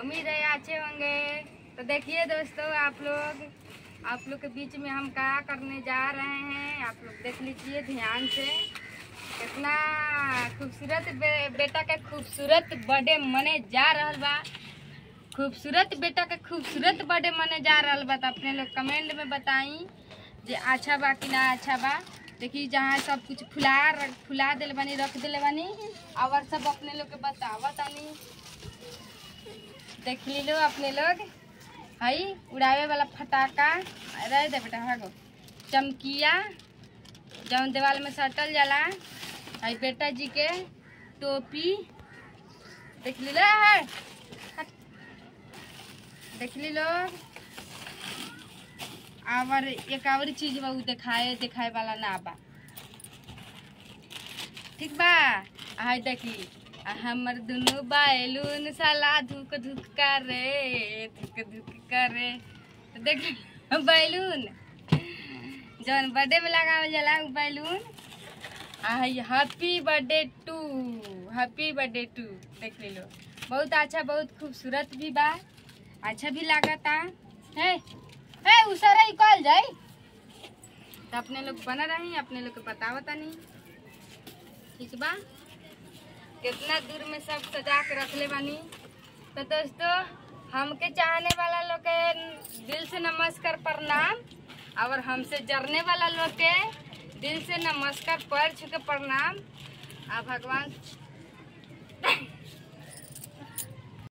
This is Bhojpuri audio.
उम्मीद है अच्छे होंगे तो देखिए दोस्तों आप लोग आप लोग के बीच में हम क्या करने जा रहे हैं आप लोग देख लीजिए ध्यान से कितना खूबसूरत बे, बेटा के खूबसूरत बर्थडे मने जा रहल बा खूबसूरत बेटा के खूबसूरत बर्थडे मने जा रहल बा तो अपने लोग कमेंट में बताई जे अच्छा बा कि ना अच्छा बा देखिए जहाँ सब कुछ फुला रख- फुला दिल बानी रख दिले बानी और सब अपने लोग के बतावा तानी देख ली लो अपने लोग हई उड़ावे वाला फटाका रह दे बेटा भागो चमकिया जौन दीवार में सटल जाला हई बेटा जी के टोपी देख ली लो है हट। देख ली लोग और एक और चीज बा उ देखाए देखाए वाला ना बा ठीक बा हाय देखी आ हमर दुनु बैलून साला धुक धुक करे धुक धुक करे तो देखी बैलून जौन बर्थडे में लगावल जाला उ बैलून आ हई happy birthday to happy birthday to देख ली लो बहुत अच्छा बहुत खूबसूरत भी बा अच्छा भी लागता है है उसरा ही कॉल जाई तो अपने लोग बना रही अपने लोग के बतावता नहीं ठीक बा कितना दूर में सब सजा के रखले बानी तो दोस्तों हमके चाहने वाला लोग के दिल से नमस्कार प्रणाम और हमसे जरने वाला लोग के दिल से नमस्कार पैर छू के प्रणाम आ भगवान